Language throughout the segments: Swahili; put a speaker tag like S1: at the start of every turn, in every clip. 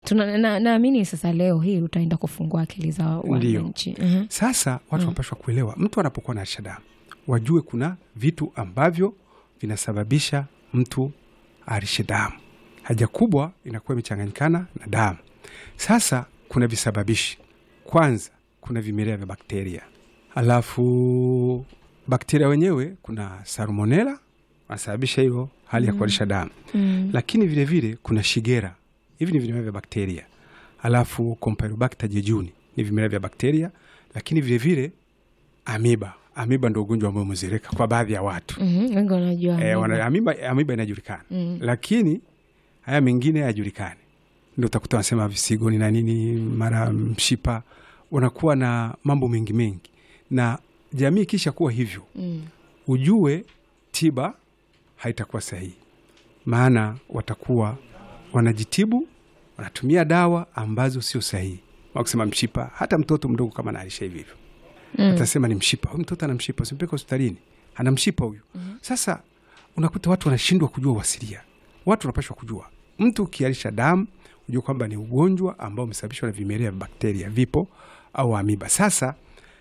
S1: Tuna- na- naamini sasa leo hii utaenda kufungua akili za
S2: Ndiyo.
S1: wananchi. Mhm.
S2: Sasa watu wanapashwa kuelewa, mtu anapokuwa na harisha damu wajue kuna vitu ambavyo vinasababisha mtu aharishe damu. Haja kubwa inakuwa imechanganyikana na damu. Sasa kuna visababishi. Kwanza kuna vimelea vya bakteria, alafu bakteria wenyewe kuna salmonella wanasababisha hiyo hali ya kuharisha damu
S1: Mm.
S2: lakini vilevile vile, kuna shigera. Hivi ni vimelea vya bakteria, alafu Campylobacter jejuni ni vimelea vya bakteria, lakini vilevile vile, amiba. Amiba ndo ugonjwa ambao umezereka kwa baadhi ya watu
S1: Mhm, wengi wanajua
S2: e,
S1: amiba.
S2: wana, amiba, amiba inajulikana
S1: Mm.
S2: lakini haya mengine hayajulikani, ndo utakuta wanasema visigoni na nini, mara mshipa, wanakuwa na mambo mengi mengi, na jamii ikisha kuwa hivyo
S1: Mm.
S2: ujue tiba haitakuwa sahihi, maana watakuwa wanajitibu, wanatumia dawa ambazo sio sahihi. Wakusema mshipa, hata mtoto mdogo kama anaalisha hivi hivyo
S1: Mm.
S2: atasema ni mshipa, huyu mtoto ana mshipa, usimpeke hospitalini, ana mshipa huyu. Sasa unakuta watu wanashindwa kujua uasilia. Watu wanapashwa kujua, mtu ukialisha damu ujue kwamba ni ugonjwa ambao umesababishwa na vimelea vya bakteria, vipo au amiba. Sasa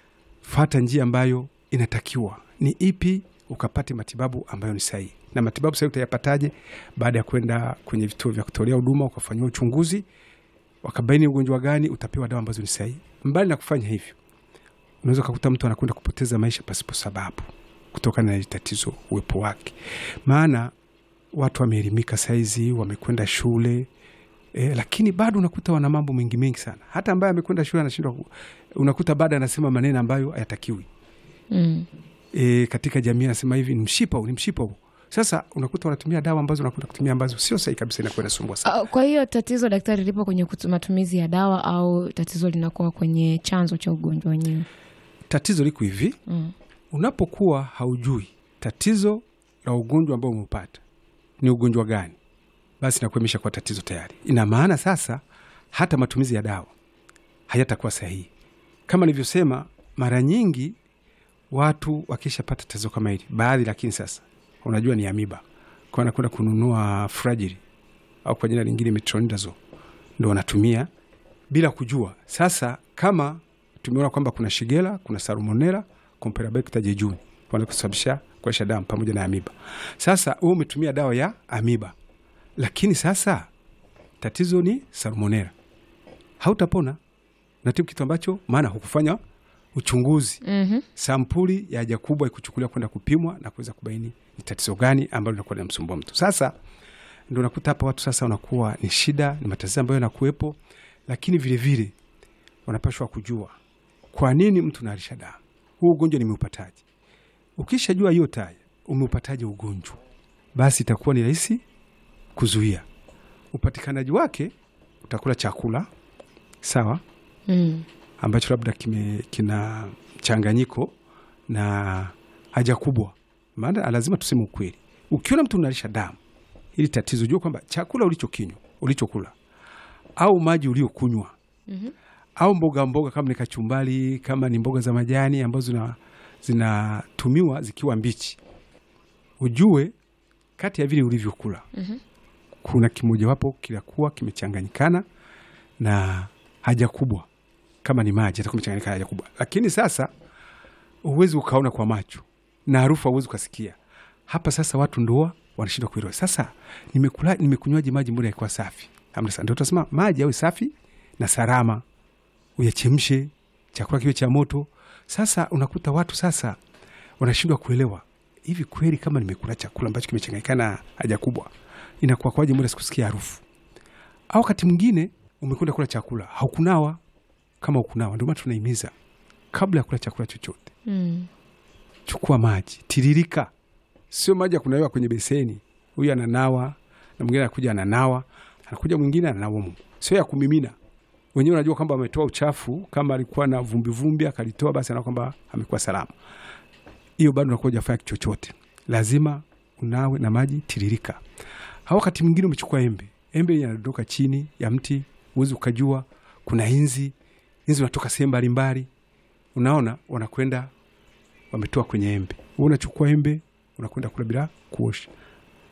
S2: fata njia ambayo inatakiwa ni ipi, ukapate matibabu ambayo ni sahihi. Na matibabu sahihi utayapataje? Baada ya kwenda kwenye vituo vya kutolea huduma, ukafanyiwa uchunguzi, wakabaini ugonjwa gani, utapewa dawa ambazo ni sahihi. Mbali na kufanya hivyo, unaweza ukakuta mtu anakwenda kupoteza maisha pasipo sababu, kutokana na hili tatizo uwepo wake. Maana watu wameelimika saizi, wamekwenda shule E, lakini bado unakuta wana mambo mengi mengi sana. Hata ambaye amekwenda shule anashindwa, ku- unakuta bado anasema maneno ambayo hayatakiwi.
S1: Mm.
S2: E, katika jamii anasema hivi ni mshipa huu, ni mshipa huu. Sasa unakuta wanatumia dawa ambazo unakwenda kutumia ambazo sio sahihi kabisa, inakuwa inasumbua sana.
S1: Ah, Kwa hiyo tatizo daktari lipo kwenye kutu- matumizi ya dawa au tatizo linakuwa kwenye chanzo cha ugonjwa wenyewe?
S2: Tatizo liko hivi,
S1: Mm.
S2: unapokuwa haujui tatizo la ugonjwa ambao umeupata ni ugonjwa gani, basi inakuwa imeshakuwa tatizo tayari. Ina maana sasa hata matumizi ya dawa hayatakuwa sahihi. Kama nilivyosema, mara nyingi watu wakishapata tatizo kama hili baadhi, lakini sasa unajua ni amiba, kwa anakwenda kununua fragile au kwa jina lingine metronidazole, ndo wanatumia bila kujua. Sasa kama tumeona kwamba kuna shigela, kuna salmonella, Campylobacter jejuni wanakusababisha kuaisha damu pamoja na amiba. Sasa wewe umetumia dawa ya amiba, lakini sasa tatizo ni salmonella, hautapona. Natibu kitu ambacho maana hukufanya uchunguzi
S1: Mhm.
S2: sampuli ya haja kubwa ikuchukuliwa kwenda kupimwa na kuweza kubaini ni tatizo gani ambalo linakuwa linamsumbua mtu. Sasa ndo unakuta hapa watu sasa wanakuwa ni shida, ni matatizo ambayo yanakuwepo, lakini vilevile wanapashwa kujua kwa nini mtu naalisha damu, huu ugonjwa nimeupataje. Ukishajua hiyo taya umeupataje ugonjwa, basi itakuwa ni rahisi kuzuia upatikanaji wake. Utakula chakula sawa
S1: Mm.
S2: ambacho labda kime, kina mchanganyiko na haja kubwa. Maana lazima tuseme ukweli, ukiona mtu unalisha damu, ili tatizo jua kwamba chakula ulichokinywa ulichokula au maji uliokunywa
S1: Mhm.
S2: au mboga mboga, kama ni kachumbali, kama ni mboga za majani ambazo zina- zinatumiwa zikiwa mbichi, ujue kati ya vile ulivyokula
S1: Mhm.
S2: kuna kimojawapo kinakuwa kimechanganyikana na haja kubwa. Kama ni maji atakuwa imechanganyikana na haja kubwa, lakini sasa huwezi ukaona kwa macho na harufu hauwezi ukasikia. Hapa sasa watu ndoa wanashindwa kuelewa. Sasa nimekula nimekunywaje maji mbona yakuwa safi? Hamna sana. Ndio tunasema maji yawe safi na salama, uyachemshe, chakula kiwe cha moto. Sasa unakuta watu sasa wanashindwa kuelewa, hivi kweli kama nimekula chakula ambacho kimechanganyikana na haja kubwa inakuwa kwaje mbona sikusikia harufu? Au wakati mwingine umekwenda kula chakula haukunawa, kama ukunawa. Ndio maana tunahimiza kabla ya kula chakula chochote
S1: Mm.
S2: chukua maji tiririka, sio maji ya kunawiwa kwenye beseni. Huyu ananawa na mwingine anakuja ananawa, anakuja mwingine ananawa mu, sio ya kumimina. Wenyewe unajua kwamba ametoa uchafu, kama alikuwa na vumbi vumbi akalitoa, basi anaona kwamba amekuwa salama. Hiyo bado unakuwa hujafanya kitu chochote, lazima unawe na maji tiririka. Au wakati mwingine umechukua embe, embe linadondoka chini ya mti, huwezi ukajua kuna inzi, inzi unatoka sehemu mbalimbali, unaona wanakwenda wametoa kwenye embe. Wewe unachukua embe unakwenda kula bila kuosha,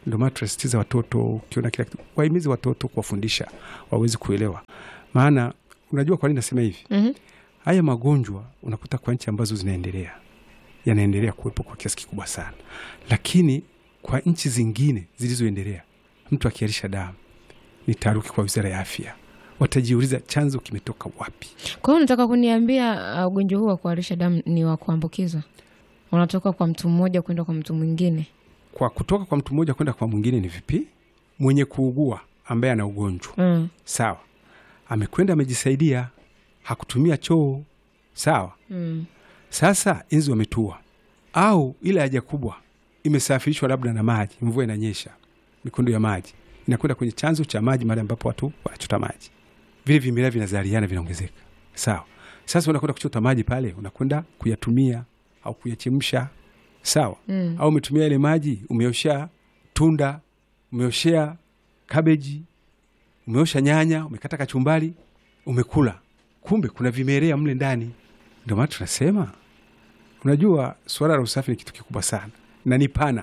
S2: Ndio maana tunasisitiza watoto, ukiona kila kitu wahimize watoto, kuwafundisha waweze kuelewa. Maana unajua kwa nini nasema hivi?
S1: Mhm.
S2: Haya magonjwa unakuta kwa nchi ambazo zinaendelea yanaendelea kuwepo kwa kiasi kikubwa sana, lakini kwa nchi zingine zilizoendelea, mtu akiarisha damu ni taharuki kwa wizara ya afya, watajiuliza chanzo kimetoka wapi.
S1: Kwa hiyo unataka kuniambia uh, ugonjwa huu wa kuharisha damu ni wa kuambukiza, unatoka kwa mtu mmoja kwenda kwa mtu mwingine?
S2: Kwa kutoka kwa mtu mmoja kwenda kwa mwingine ni vipi? Mwenye kuugua ambaye ana ugonjwa
S1: Mm.
S2: sawa, amekwenda amejisaidia, hakutumia choo sawa.
S1: Mm.
S2: Sasa inzi wametua, au ile haja kubwa imesafirishwa labda na maji, mvua inanyesha, mikondo ya maji inakwenda kwenye chanzo cha maji, mahali ambapo watu wanachota maji, vile vimelea vinazaliana, vinaongezeka. Sawa. Sasa unakwenda kuchota maji pale, unakwenda kuyatumia au kuyachemsha, sawa.
S1: Mm.
S2: Au umetumia ile maji, umeoshea tunda, umeoshea kabeji, umeosha nyanya, umekata kachumbari, umekula, kumbe kuna vimelea mle ndani. Ndio maana tunasema Unajua, suala la usafi ni kitu kikubwa sana na ni pana,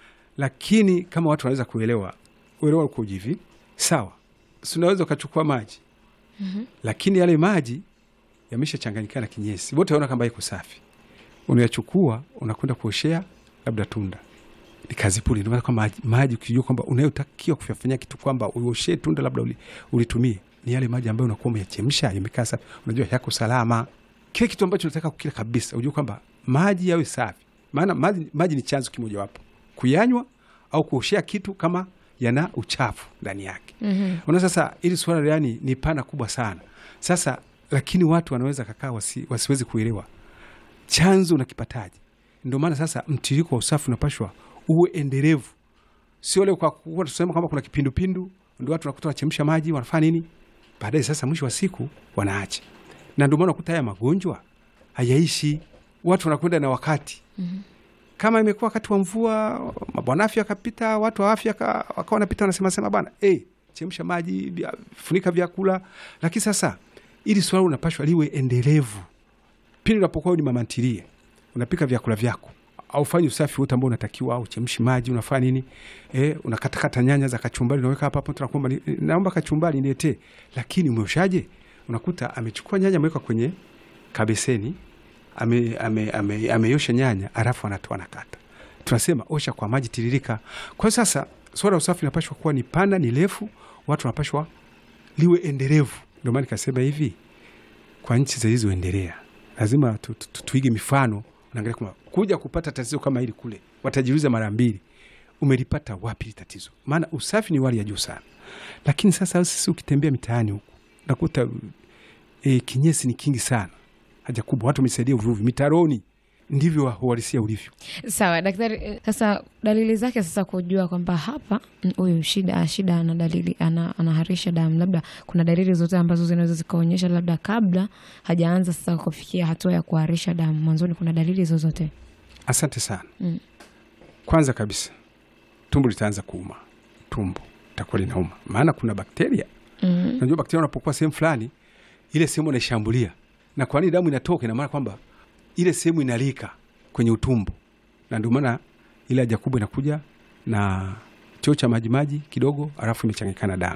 S2: lakini kama watu wanaweza kuelewa, uelewa uko hivi, sawa, si unaweza ukachukua maji lakini yale maji yameshachanganyikana na kinyesi, wote waona kama iko safi, unayachukua unakwenda kuoshea labda tunda, ni kazi bure. Ndio maana kwa maji, maji ukijua kwamba unayotakiwa kuyafanyia kitu kwamba uoshee tunda labda uli, ulitumie ni yale maji ambayo unakuwa umeyachemsha yamekaa safi, unajua yako salama. Kile kitu ambacho unataka kukila kabisa, ujue kwamba maji yawe safi, maana maji, maji ni chanzo kimojawapo kuyanywa au kuoshea kitu kama yana uchafu ndani yake.
S1: Mhm.
S2: Una sasa, ili swala yani ni pana kubwa sana sasa, lakini watu wanaweza kakaa wasi, wasiwezi kuelewa chanzo unakipataje. Ndio maana sasa mtiririko wa usafi unapashwa uwe endelevu, sio leo kwa kuwa tusema kwamba kuna kipindupindu ndio watu wanakuta wanachemsha maji wanafanya nini, baadaye sasa mwisho wa siku wanaacha, na ndio maana unakuta haya magonjwa hayaishi, watu wanakwenda na wakati kama imekuwa wakati wa mvua, mabwana afya akapita, watu wa afya ka- wakawa wanapita wanasema sema bana, hey, chemsha maji, vya- funika vyakula. Lakini sasa ili swala unapashwa liwe endelevu. Pili unapokuwa ni mama ntilie, unapika vyakula vyako au fanye usafi wote ambao unatakiwa, au chemshi maji, unafanya nini? Eh, unakatakata nyanya za kachumbari, unaweka hapa hapo, tunakuomba ni- naomba kachumbari niletee. Lakini umeoshaje? Unakuta amechukua nyanya ameweka kwenye kabeseni ame, ame, ame, ameiosha nyanya alafu anatoa nakata. Tunasema osha kwa maji tiririka. Kwa hiyo sasa swala la usafi linapashwa kuwa ni pana, ni refu, watu wanapashwa liwe endelevu. Ndio maana nikasema hivi, kwa nchi zilizoendelea lazima tu, tu, tu, tuige mifano. Unaangalia kwamba kuja kupata tatizo kama hili kule, watajiuliza mara mbili, umelipata wapi hili tatizo? Maana usafi ni wali ya juu sana, lakini sasa sisi ukitembea mitaani huku nakuta e, kinyesi ni kingi sana haja kubwa, watu wamesaidia uvuvi mitaroni, ndivyo uhalisia ulivyo.
S1: Sawa daktari, eh, sasa dalili zake sasa kujua kwamba hapa mm, huyu shida shida ana dalili ana, anaharisha damu, labda kuna dalili zote ambazo zinaweza zikaonyesha labda kabla hajaanza sasa kufikia hatua ya kuharisha damu, mwanzoni kuna dalili zozote?
S2: Asante sana.
S1: Mm.
S2: Kwanza kabisa tumbo litaanza kuuma, tumbo litakuwa linauma, maana kuna bakteria.
S1: Mm.
S2: Unajua bakteria wanapokuwa sehemu fulani, ile sehemu inaishambulia, na kwa nini damu inatoka? Ina maana kwamba ile sehemu inalika kwenye utumbo, na ndio maana ile haja kubwa inakuja na choo cha majimaji kidogo, alafu imechanganyikana damu.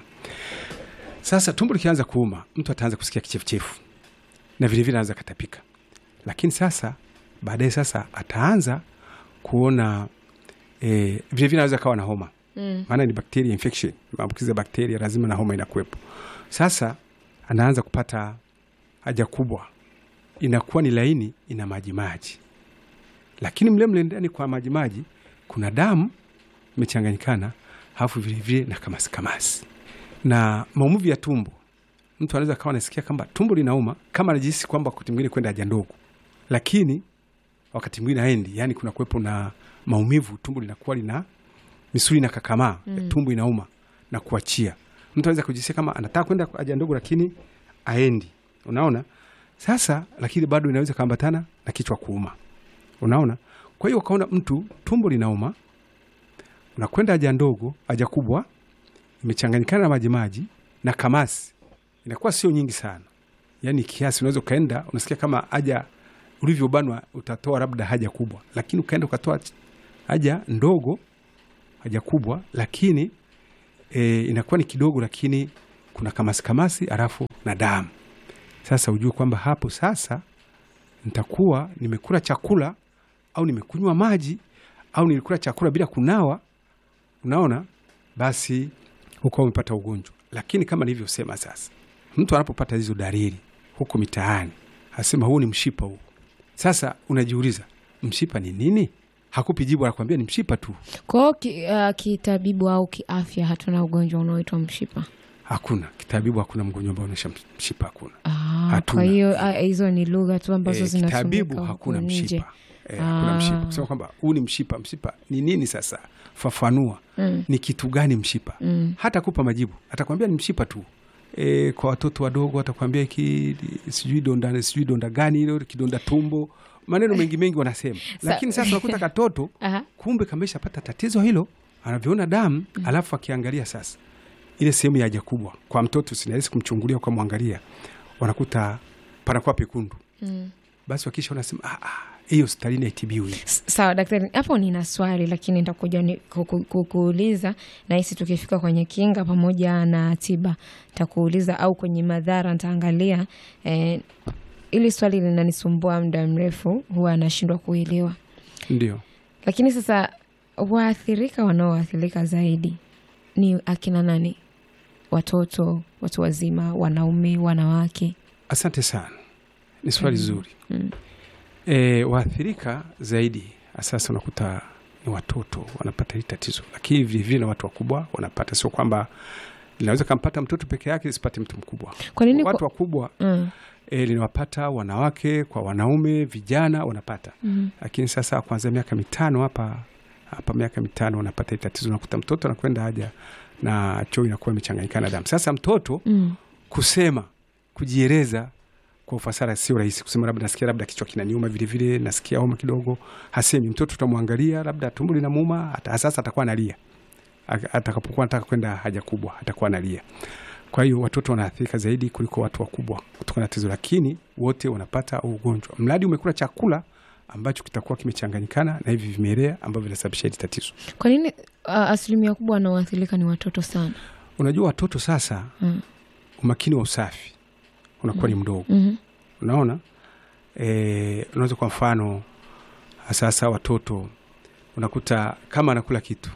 S2: Sasa tumbo likianza kuuma, mtu ataanza kusikia kichefuchefu na vilevile anaweza katapika, lakini sasa baadaye sasa ataanza kuona eh, vilevile anaweza kawa na homa
S1: Mm.
S2: maana ni bacteria infection, maambukizi ya bakteria, lazima na homa inakuwepo. Sasa anaanza kupata haja kubwa, inakuwa ni laini, ina majimaji, lakini mle mle ndani kwa majimaji kuna damu imechanganyikana, halafu vilevile na kamasi kamasi na maumivu ya tumbo. Mtu anaweza kawa anasikia kwamba tumbo linauma, kama anajihisi kwamba wakati mwingine kwenda haja ndogo, lakini wakati mwingine haendi, yani kuna kuwepo na maumivu, tumbo linakuwa lina misuli na kakamaa
S1: Mm.
S2: tumbo inauma na kuachia. Mtu anaweza kujisikia kama anataka kwenda haja ndogo, lakini aendi. Unaona sasa, lakini bado inaweza kaambatana na kichwa kuuma. Unaona, kwa hiyo ukaona mtu tumbo linauma, unakwenda haja ndogo, haja kubwa imechanganyikana na majimaji na kamasi, inakuwa sio nyingi sana, yaani kiasi unaweza ukaenda unasikia kama haja ulivyobanwa utatoa labda haja kubwa, lakini ukaenda ukatoa haja ndogo haja kubwa, lakini e, inakuwa ni kidogo, lakini kuna kamasi kamasi, alafu na damu. Sasa ujue kwamba hapo sasa nitakuwa nimekula chakula au nimekunywa maji au nilikula chakula bila kunawa, unaona, basi huko umepata ugonjwa. Lakini kama nilivyosema, sasa mtu anapopata hizo dalili huko mitaani, asema huu ni mshipa huu. Sasa unajiuliza mshipa ni nini? Hakupi jibu, anakwambia ni mshipa tu.
S1: Kwa hiyo ki, uh, kitabibu au kiafya hatuna ugonjwa unaoitwa mshipa.
S2: Hakuna kitabibu, hakuna mgonjwa ambao unaisha mshipa, hakuna.
S1: Ah,
S2: Hatuna.
S1: kwa hiyo ah, hizo ni lugha tu ambazo
S2: Eh,
S1: zinatumika
S2: kitabibu
S1: huku
S2: hakuna
S1: nje.
S2: mshipa eh, hakuna
S1: Ah.
S2: mshipa kusema kwamba huu ni mshipa. Mshipa ni nini? Sasa fafanua
S1: Mm.
S2: ni kitu gani mshipa?
S1: Mm.
S2: hata kupa majibu, atakwambia ni mshipa tu. E, kwa watoto wadogo atakwambia ki sijui donda sijui donda gani hilo kidonda tumbo, maneno mengi mengi wanasema, lakini sasa unakuta katoto
S1: Aha.
S2: kumbe kameshapata tatizo hilo, anavyoona damu alafu akiangalia sasa ile sehemu ya haja kubwa kwa mtoto, sinawezi kumchungulia kwa mwangalia, wanakuta panakuwa pekundu.
S1: Mm.
S2: Basi wakisha wanasema "Ah, ah, hii hospitalini haitibiwi.
S1: S- Sawa daktari, hapo nina swali lakini nitakuja ni- kuku- kukuuliza, nahisi tukifika kwenye kinga pamoja na tiba nitakuuliza, au kwenye madhara nitaangalia. Eh, ili swali linanisumbua muda mrefu, huwa anashindwa kuelewa.
S2: Ndio
S1: Lakini sasa waathirika wanaoathirika zaidi ni akina nani? Watoto, watu wazima, wanaume, wanawake?
S2: asante sana, ni swali zuri.
S1: Mm.
S2: E, waathirika zaidi sasa unakuta ni watoto wanapata hili tatizo, lakini vilevile na watu wakubwa wanapata. Sio kwamba linaweza kampata mtoto peke yake lisipate mtu mkubwa.
S1: Kwa nini
S2: Watu
S1: kwa...
S2: wakubwa
S1: mm.
S2: e, linawapata wanawake kwa wanaume, vijana wanapata,
S1: Mm.
S2: lakini sasa kuanzia miaka mitano hapa hapa miaka mitano wanapata hili tatizo. Unakuta mtoto anakwenda haja na choo inakuwa imechanganyikana damu. Sasa mtoto
S1: Mm.
S2: kusema kujieleza kwa ufasaha sio rahisi. Kusema labda nasikia labda kichwa kinaniuma, vilevile nasikia homa kidogo, hasemi. Mtoto utamwangalia labda tumbo linamuuma, hata sasa atakuwa analia, Aka- atakapokuwa anataka kwenda haja kubwa atakuwa analia. Kwa hiyo watoto wanaathirika zaidi kuliko watu wakubwa kutokana na tatizo, lakini wote wanapata huu ugonjwa mradi umekula chakula ambacho kitakuwa kimechanganyikana na hivi vimelea ambavyo vinasababisha hili tatizo.
S1: Kwa nini uh, asilimia kubwa wanaoathirika ni watoto sana?
S2: Unajua watoto sasa,
S1: Mm.
S2: umakini wa usafi unakuwa ni mdogo
S1: Mhm.
S2: Unaona, e, unaweza kwa mfano sasa watoto unakuta kama anakula kitu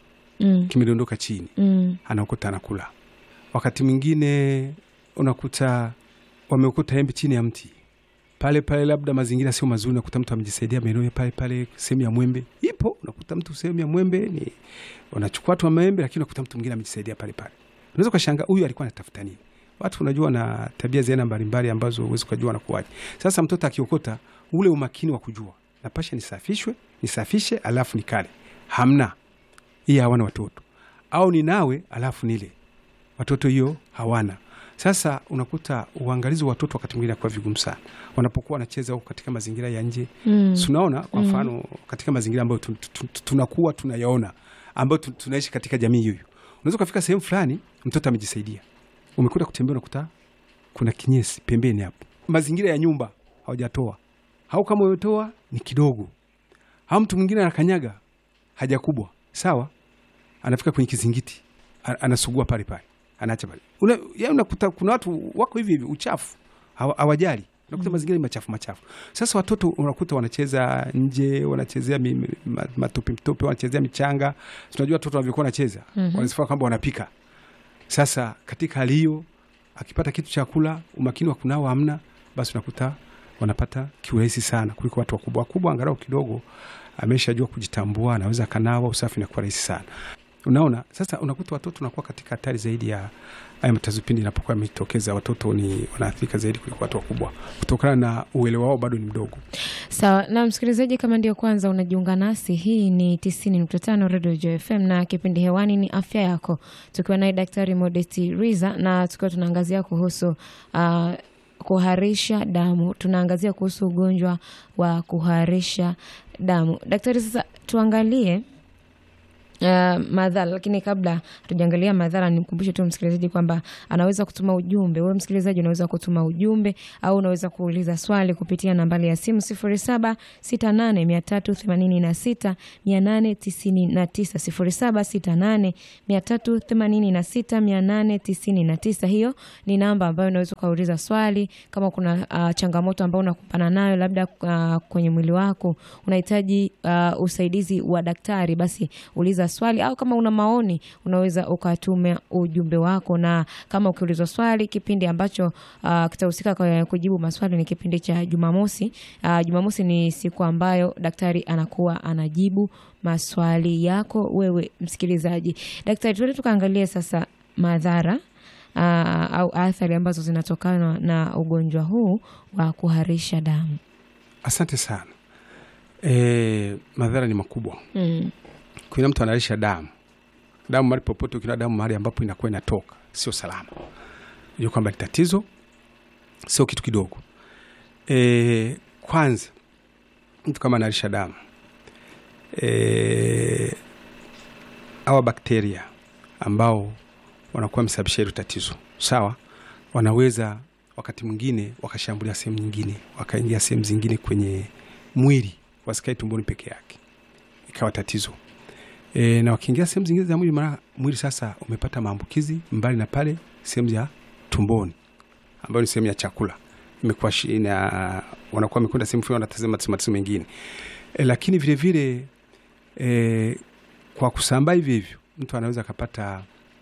S1: Mm.
S2: kimedondoka chini,
S1: Mm.
S2: anakuta anakula. Wakati mwingine unakuta wamekuta embe chini ya mti pale pale, labda mazingira sio mazuri, unakuta mtu amejisaidia maeneo pale pale, sehemu ya mwembe ipo, unakuta mtu sehemu ya mwembe ni unachukua tu maembe, lakini unakuta mtu mwingine amejisaidia pale pale. Unaweza ukashanga huyu alikuwa anatafuta nini? Watu unajua na tabia za aina mbalimbali ambazo huwezi ukajua wanakuwaje. Sasa mtoto akiokota, ule umakini wa kujua napasha nisafishwe nisafishe, alafu nikale, hamna hii, hawana watoto au ninawe alafu nile, watoto hiyo hawana. Sasa unakuta uangalizi wa watoto wakati mwingine akuwa vigumu sana wanapokuwa wanacheza huko katika mazingira ya nje
S1: Mm.
S2: tunaona kwa
S1: Mm.
S2: mfano katika mazingira ambayo tu- tu- tu- tunakuwa tunayaona ambayo tu- tunaishi katika jamii hiyo, unaweza ukafika sehemu fulani, mtoto amejisaidia, umekuta kutembea, unakuta kuna kinyesi pembeni hapo, mazingira ya nyumba hawajatoa, au kama wametoa ni kidogo, au mtu mwingine anakanyaga haja kubwa, sawa, anafika kwenye kizingiti, a- anasugua pale pale, anaacha pale. Una, ya unakuta kuna watu wako hivi hivi, uchafu hawa- hawajali unakuta mazingira ni machafu machafu. Sasa watoto unakuta wanacheza nje, wanachezea mi- mi- ma- matope mtope, wanachezea michanga. Tunajua watoto wanavyokuwa wanacheza
S1: Mhm.
S2: wanasifaa kwamba wanapika. Sasa katika hali hiyo, akipata kitu cha kula, umakini wa kunawa hamna, basi unakuta wanapata kiurahisi sana kuliko watu wakubwa. Wakubwa angalau kidogo ameshajua kujitambua, anaweza akanawa, usafi inakuwa rahisi sana. Unaona, sasa unakuta watoto wanakuwa katika hatari zaidi ya haya matatizo pindi inapokuwa yametokeza. Watoto ni wanaathirika zaidi kuliko watu wakubwa kutokana na uelewa wao bado ni mdogo.
S1: Sawa na msikilizaji, kama ndio kwanza unajiunga nasi, hii ni tisini nukta tano Radio Joy FM na kipindi hewani ni afya yako, tukiwa naye Daktari Modesti Riza na tukiwa tunaangazia kuhusu uh, kuharisha damu. Tunaangazia kuhusu ugonjwa wa kuharisha damu. Daktari, sasa tuangalie Uh, madhara lakini kabla tujaangalia madhara, nimkumbushe tu msikilizaji kwamba anaweza kutuma ujumbe. Wewe msikilizaji, unaweza kutuma ujumbe au unaweza kuuliza swali kupitia nambari ya simu 0768386896 899 0768386899. Hiyo ni namba ambayo unaweza ukauliza swali kama kuna uh, changamoto ambayo unakumbana nayo labda uh, kwenye mwili wako unahitaji uh, usaidizi wa daktari, basi uliza swali au kama una maoni unaweza ukatuma ujumbe wako, na kama ukiulizwa swali, kipindi ambacho uh, kitahusika kwa kujibu maswali ni kipindi cha Jumamosi. Uh, Jumamosi ni siku ambayo daktari anakuwa anajibu maswali yako wewe msikilizaji. Daktari, tuende tukaangalie sasa madhara uh, au athari ambazo zinatokana na ugonjwa huu wa kuharisha damu.
S2: Asante sana. E, madhara ni makubwa.
S1: Mm.
S2: Kuna mtu anaharisha damu, damu mahali popote, ukiona damu mahali ambapo inakuwa inatoka sio salama, hiyo kwamba ni tatizo, sio kitu kidogo. E, kwanza mtu kama anaharisha damu e, awa bakteria ambao wanakuwa wamesababisha hilo tatizo, sawa, wanaweza wakati mwingine wakashambulia sehemu nyingine, wakaingia sehemu zingine kwenye mwili, wasikae tumboni peke yake, ikawa tatizo e, na wakiingia sehemu zingine za mwili, mara mwili sasa umepata maambukizi mbali na pale sehemu ya tumboni ambayo ni sehemu ya chakula imekuwa shi- ina wanakuwa wamekwenda sehemu fulani, wanatazama matatizo mengine e, lakini vile vile e, kwa kusambaa hivi hivyo mtu anaweza akapata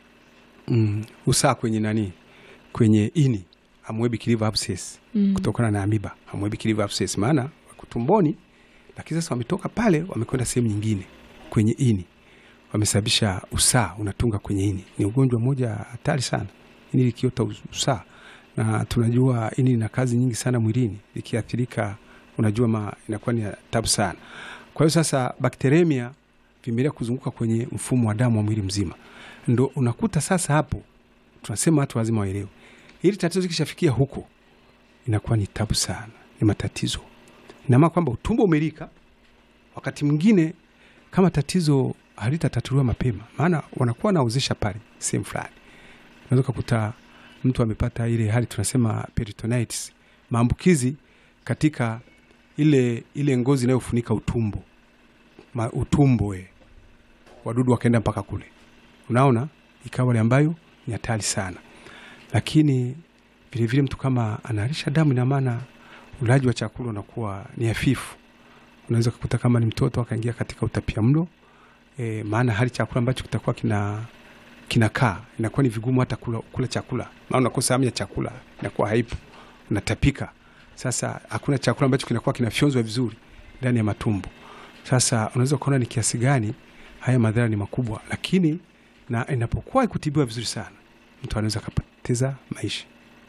S2: mm, usaa kwenye nani kwenye ini amoebic liver abscess
S1: Mm.
S2: kutokana na amiba amoebic liver abscess, maana wako tumboni, lakini sasa wametoka pale wamekwenda sehemu nyingine kwenye ini, wamesababisha usaa unatunga kwenye ini. Ni ugonjwa mmoja hatari sana, ini likiota us- usaa, na tunajua ini lina kazi nyingi sana mwilini, likiathirika, unajua ma inakuwa ni tabu sana. Kwa hiyo sasa bakteremia vimeendelea kuzunguka kwenye mfumo wa damu wa mwili mzima, ndo unakuta sasa hapo tunasema watu lazima waelewe, ili tatizo ikishafikia huko inakuwa ni tabu sana, ni matatizo. Ina maana kwamba utumbo umelika. Wakati mwingine kama tatizo halitatatuliwa mapema, maana wanakuwa wanaozesha pale sehemu fulani, unaweza kukuta mtu amepata ile hali tunasema peritonitis, maambukizi katika ile ile ngozi inayofunika utumbo Ma, utumbo we wadudu wakaenda mpaka kule, unaona, ikawa ile ambayo ni hatari sana. Lakini vilevile mtu kama anaharisha damu, ina maana ulaji wa chakula unakuwa ni hafifu. Unaweza kukuta kama ni mtoto akaingia katika utapia mlo e, maana hali chakula ambacho kitakuwa kina kinakaa inakuwa ni vigumu hata kula, kula chakula, maana unakosa hamu ya chakula, inakuwa haipo, unatapika. Sasa hakuna chakula ambacho kinakuwa kinafyonzwa vizuri ndani ya matumbo. Sasa unaweza kuona ni kiasi gani haya madhara ni makubwa, lakini na inapokuwa ikutibiwa vizuri sana, mtu anaweza akapoteza maisha.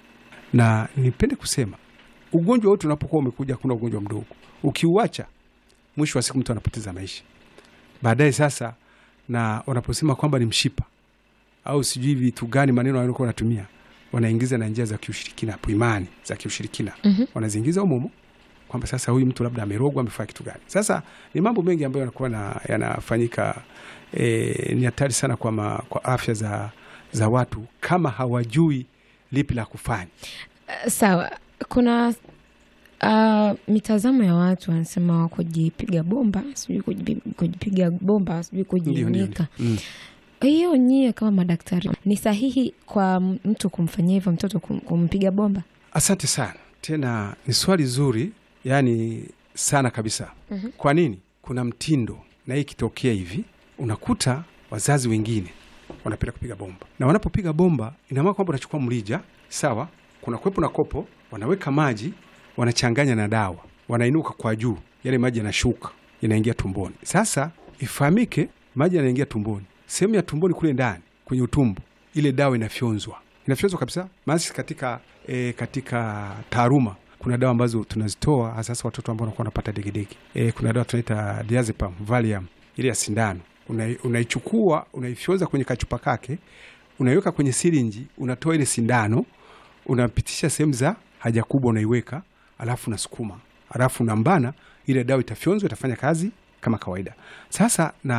S2: Na nipende kusema ugonjwa wote unapokuwa umekuja, kuna ugonjwa mdogo, ukiuacha, mwisho wa siku mtu anapoteza maisha baadaye. Sasa na wanaposema kwamba ni mshipa au sijui vitu gani, maneno waliokuwa wanatumia, wanaingiza na njia za kiushirikina hapo, imani za kiushirikina
S1: Mhm.
S2: wanaziingiza humo humo kwamba sasa huyu mtu labda amerogwa, amefanya kitu gani. Sasa ni mambo mengi ambayo yanakuwa na, yanafanyika. E, ni hatari sana kwa, ma, kwa afya za, za watu kama hawajui lipi la kufanya.
S1: Uh, Sawa, kuna uh, mitazamo ya watu wanasema kujipiga bomba, sijui kujipi- kujipiga bomba, sijui
S2: Ndio, ndio,
S1: kujinyika.
S2: ndio. Mm.
S1: Hiyo nyie kama madaktari, ni sahihi kwa mtu kumfanyia hivyo mtoto kum- kumpiga bomba?
S2: Asante sana tena, ni swali zuri, yani sana kabisa.
S1: Mhm.
S2: Kwa nini? Kuna mtindo na hii ikitokea hivi, unakuta wazazi wengine wanapenda kupiga bomba, na wanapopiga bomba, ina maana kwamba unachukua mrija, sawa, kuna kwepo na kopo, wanaweka maji, wanachanganya na dawa, wanainuka kwa juu, yale maji yanashuka, yanaingia tumboni. Sasa ifahamike, maji yanaingia tumboni, sehemu ya tumboni kule ndani kwenye utumbo, ile dawa inafyonzwa, inafyonzwa kabisa. Maana sisi katika e, katika taaluma kuna dawa ambazo tunazitoa hasa hasa watoto ambao wanakuwa wanapata degedege. E, kuna dawa tunaita diazepam, Valium, ile ya sindano Unai- unaichukua unaifyonza kwenye kachupa kake, unaiweka kwenye sirinji, unatoa ile sindano, unapitisha sehemu za haja kubwa, unaiweka alafu unasukuma, alafu unambana, ile dawa itafyonzwa, itafanya kazi kama kawaida. Sasa na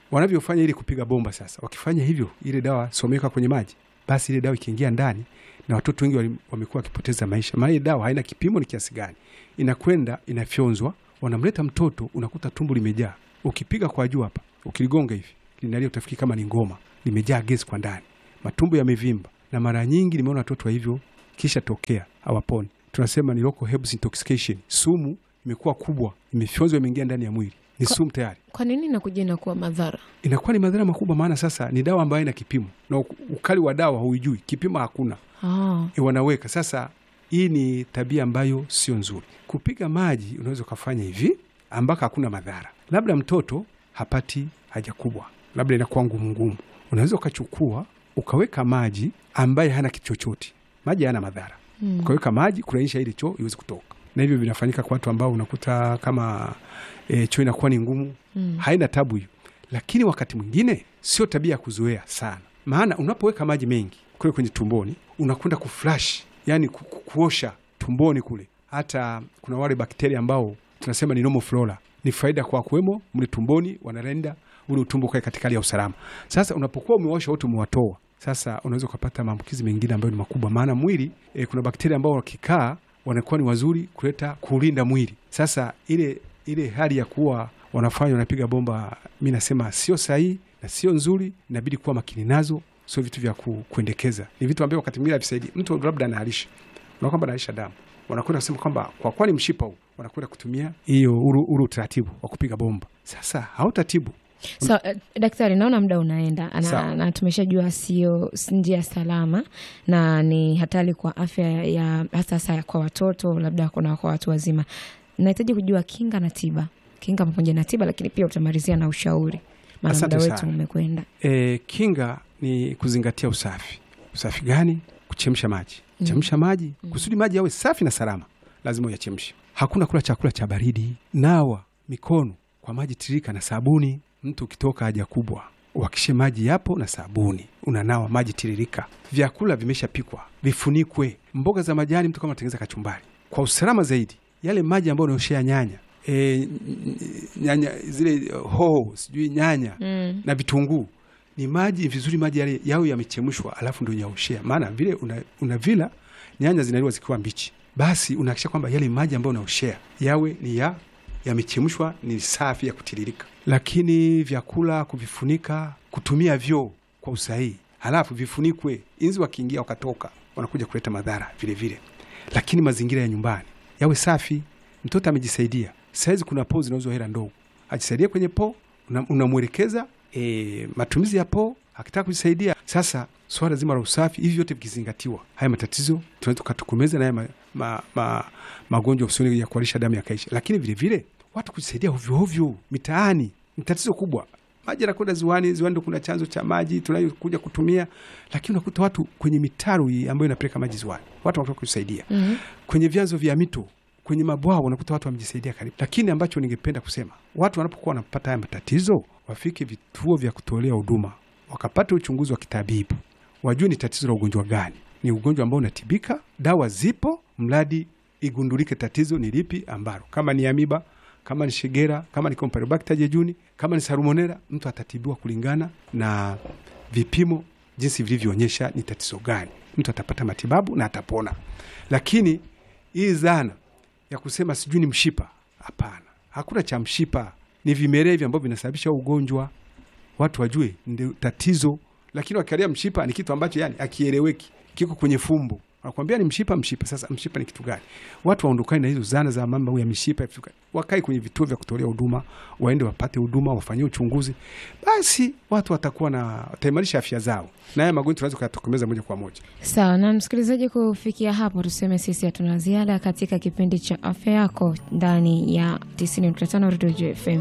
S2: wanavyofanya ili kupiga bomba. Sasa wakifanya hivyo, ile dawa someka kwenye maji, basi ile dawa ikiingia ndani, na watoto wengi wali- wamekuwa wakipoteza maisha, maana ile dawa haina kipimo ni kiasi gani, inakwenda inafyonzwa, wanamleta mtoto, unakuta tumbo limejaa. Ukipiga kwa juu hapa, ukiligonga hivi linalia, utafikiri kama ni ngoma, limejaa gesi kwa ndani, matumbo yamevimba, na mara nyingi nimeona watoto wa hivyo kisha tokea hawaponi. Tunasema ni local herbs intoxication, sumu imekuwa kubwa, imefyonzwa, imeingia ndani ya mwili, ni
S1: Kwa-
S2: sumu tayari
S1: Kwa nini inakuja inakuwa madhara?
S2: inakuwa ni madhara makubwa, maana sasa ni dawa ambayo ina kipimo na uk- ukali wa dawa huijui, kipimo hakuna,
S1: Ah,
S2: e, wanaweka sasa. Hii ni tabia ambayo sio nzuri. Kupiga maji unaweza ukafanya hivi ambako hakuna madhara, labda mtoto hapati haja kubwa, labda inakuwa ngumu ngumu, unaweza ukachukua ukaweka maji ambaye hana kitu chochote, maji hayana madhara
S1: mm.
S2: ukaweka maji kulainisha ile choo iweze kutoka, na hivyo vinafanyika kwa watu ambao unakuta kama e, choo inakuwa ni ngumu
S1: Mm.
S2: haina tabu hiyo, lakini wakati mwingine sio tabia ya kuzoea sana, maana unapoweka maji mengi kule kwenye tumboni unakwenda kuflash, yani ku, ku, kuosha tumboni kule. Hata kuna wale bakteria ambao tunasema ni normal flora, ni faida kwa kuwemo mle tumboni, wanarenda ule utumbo kae katika hali ya usalama. Sasa unapokuwa umeosha wote umewatoa, sasa unaweza ukapata maambukizi mengine ambayo ni makubwa, maana mwili e, kuna bakteria ambao wakikaa wanakuwa ni wazuri kuleta kulinda mwili. Sasa ile ile hali ya kuwa wanafanya wanapiga bomba, mi nasema sio sahihi na sio nzuri, inabidi kuwa makini nazo, sio vitu vya ku, kuendekeza. Ni vitu ambavyo wakati mwingine havisaidii. Mtu labda anaalisha na kwamba anaalisha damu, wanakwenda kusema kwamba kwa kuwa ni mshipa huu, wanakwenda kutumia hiyo uru, uru utaratibu wa kupiga bomba. Sasa hautatibu
S1: So, eh, daktari, naona muda unaenda na,
S2: Sawa.
S1: na tumeshajua sio s- njia salama na ni hatari kwa afya ya hasa hasa kwa watoto, labda kuna kwa watu wazima. Nahitaji kujua kinga na tiba, kinga pamoja na tiba, lakini pia utamalizia na ushauri, maana
S2: Asante
S1: muda wetu
S2: sana.
S1: umekwenda.
S2: E, kinga ni kuzingatia usafi. Usafi gani? Kuchemsha maji,
S1: Mm.
S2: chemsha maji kusudi maji yawe safi na salama, lazima uyachemshe. Hakuna kula chakula cha baridi. Nawa mikono kwa maji tiririka na sabuni. Mtu ukitoka haja kubwa, uhakishe maji yapo na sabuni, unanawa maji tiririka. Vyakula vimeshapikwa vifunikwe. Mboga za majani, mtu kama anatengeneza kachumbari, kwa usalama zaidi, yale maji ambayo unaoshea nyanya e, nyanya zile eh, hoho sijui nyanya
S1: Mm.
S2: na vitunguu ni maji vizuri, maji yale yawe yamechemshwa, alafu ndio nyaoshea. Maana vile una, una vila nyanya zinaliwa zikiwa mbichi, basi unahakisha kwamba yale maji ambayo unaoshea yawe ni ya yamechemshwa, ni safi ya kutiririka. Lakini vyakula kuvifunika, kutumia vyoo kwa usahihi, halafu vifunikwe, inzi wakiingia wakatoka, wanakuja kuleta madhara vile vile. Lakini mazingira ya nyumbani yawe safi, mtoto amejisaidia. Saizi kuna poo zinauzwa hela ndogo, ajisaidie kwenye poo, una- unamwelekeza e, matumizi ya poo akitaka kujisaidia. Sasa swala zima la usafi, hivi vyote vikizingatiwa, haya matatizo tunaweza tukatokomeza na haya ma, ma, ma, magonjwa usoni ya kuharisha damu yakaisha. Lakini vile vile watu kujisaidia hovyohovyo mitaani ni tatizo kubwa. Maji yanakwenda ziwani, ziwani ndo kuna chanzo cha maji tunayokuja kutumia, lakini unakuta watu kwenye mitaro hii ambayo inapeleka maji ziwani, watu wanatoka kujisaidia
S1: Mhm.
S2: kwenye vyanzo vya mito, kwenye mabwawa, unakuta watu wamejisaidia karibu. Lakini ambacho ningependa kusema, watu wanapokuwa wanapata haya matatizo, wafike vituo vya kutolea huduma, wakapata uchunguzi wa kitabibu, wajue ni tatizo la ugonjwa gani. Ni ugonjwa ambao unatibika, dawa zipo, mradi igundulike tatizo ni lipi ambalo, kama ni amiba, kama ni shigera, kama ni Campylobacter jejuni, kama ni salmonella, mtu atatibiwa kulingana na vipimo jinsi vilivyoonyesha ni tatizo gani, mtu atapata matibabu na atapona. Lakini hii dhana ya kusema sijui ni mshipa, hapana, hakuna cha mshipa, ni vimelea hivi ambavyo vinasababisha ugonjwa. Watu wajue ndio tatizo, lakini wakialia mshipa ni kitu ambacho yani akieleweki, kiko kwenye fumbo Wanakwambia ni mshipa mshipa. Sasa mshipa ni kitu gani? Watu waondokane na hizo zana za mambo ya mishipa, vitu gani. wakae kwenye vituo vya kutolea huduma, waende wapate huduma, wafanyie uchunguzi, basi watu watakuwa na wataimarisha afya zao, na haya magonjwa tunaweza kuyatokomeza moja kwa moja.
S1: Sawa na msikilizaji, kufikia hapo tuseme sisi hatuna ziada katika kipindi cha afya yako ndani ya 90.5 Radio FM,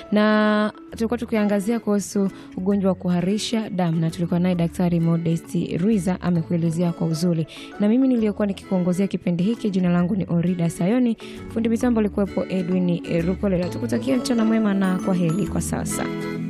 S1: na tulikuwa tukiangazia kuhusu ugonjwa wa kuharisha damu, na tulikuwa naye Daktari Modesti Ruiza amekuelezea kwa uzuri, na mimi niliyokuwa nikikuongozea kipindi hiki, jina langu ni Orida Sayoni, fundi mitambo alikuwepo Edwin Rukolela. Tukutakia mchana mwema na kwa heri kwa sasa.